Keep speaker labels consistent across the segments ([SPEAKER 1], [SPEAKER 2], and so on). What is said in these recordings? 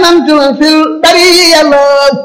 [SPEAKER 1] ñenant la fil bari yàlla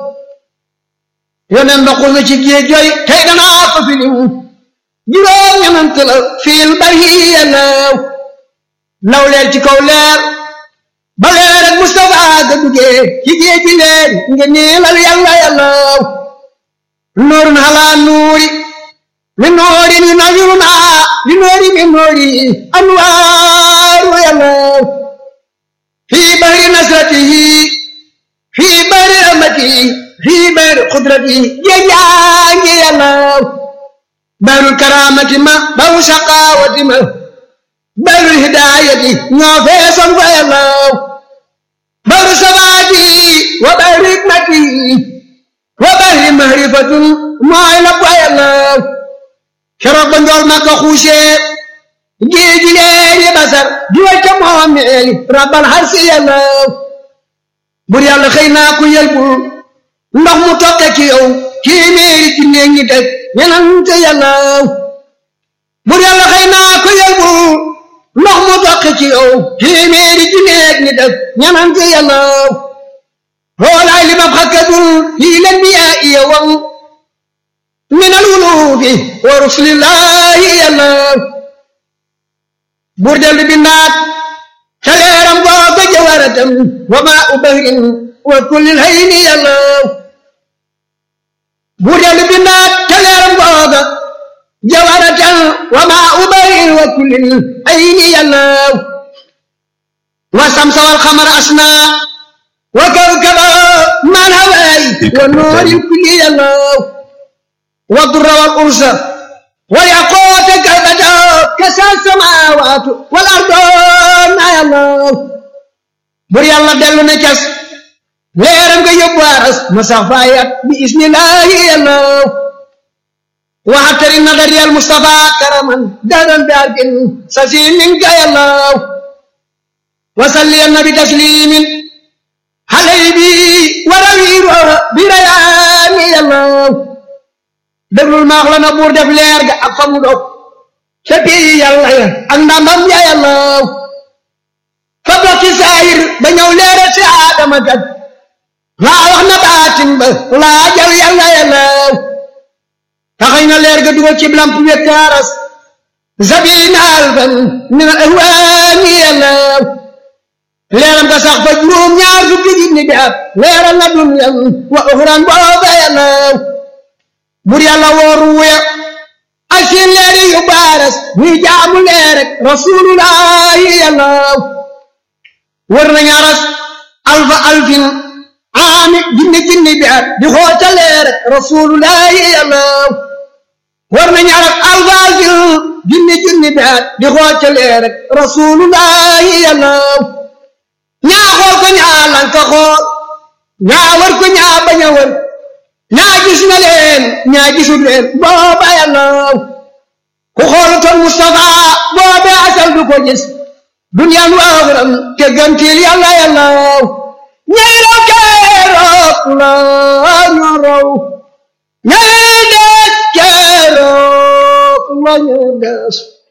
[SPEAKER 1] yoneen ba xul na ci géej jooy tey danaa ko filim juróom ñenant la fil bari yàlla law leer ci kaw leer ba leer ak Mustafa ga duggee ci géej gi leer nga neelal yàlla yàlla nuurun halaa nuuri min nuuri ni nawiruna li nuuri min nuuri anwaaru yàlla fii bahri nasratihi fii bahri rahmatihi fii bahri qudratihi jeejaangi yàlla bahrul karaamati ma bahru shaqaawati ma bahrul hidaayati ñoo feesoon fa yàlla bahru sabaati wa bahri hikmati wa bahri mahrifatun mooy la fa yàlla keroog ba njool ma ko xuusee géej gi leeri basar di wacca moomeeli rabbal harsi yàlla bur yàlla xëy naa ku yelbul ndox mu tokke ci yow téeméeri ci néeg ñi teg ñenante yàlla bur yàlla xëy naa ku yelbul ndox mu tokke ci yow téeméeri ci néeg ñi teg ñenante yàlla xoolaay li ma xakkadul fii leen bi yaa iya wam min al wulufi wa rusulillahi yàlla buur dellu bindaat ca leeram googa jawaratam wa maa u bahrin wa kullil hayni yàlla buur dellu bindaat ca leeram googa jawaratam wa maa u bahrin wa kullil hayni yàlla wa samsa wal xamar asna wa kawkaba man hawaay wa noori kulli yàlla wa durra wal ursa والياقوت كالبدر كسى السماوات والارض ما يالله بر يالله دلو نكس ليرم كي يبارس مسافايا بإذن الله يالله وحتر النظر يا المصطفى كرما دارا دارك سسيم منك يالله وصلي النبي تسليم علي بي وروير بريان يالله déglul maax la na buur def leer ga ak fa mu dog ca pii yàlla ya ak ndamam ya yàlla fa dox ci saayir ba ñëw leere ci aadama kat laa wax na baatin ba laa jaw yàlla yàlla taxañ na leer ga dugal ci lamp wekkaaras zabina alfan min al ahwaani yàlla leeram ga sax fa juróom ñaar fukki junni bi at leeral na dunyan wa uxran booba yàlla bur yàlla wooru wuya ak seen leeri yu baaras muy jaamu leer rek rasulullahi yàlla wër nañ aras alfa alfin aami junni junni bi at di xoota leer rek rasulullahi yàlla wër nañ aras alfa alfin junni junni bi at di xoota leer rek rasulullahi yàlla ñaa xool ko ñaa lanka xool ñaa wër ko ñaa bañ a wër ñaa gis na leen ñaa gisul leen booba yàlla ku xoolutoon Mustafa boobe asal du ko gis duniyaan waaxiram te gantil yàlla yàlla ñay raw keroog la ñu raw ñay des keroog la ñu des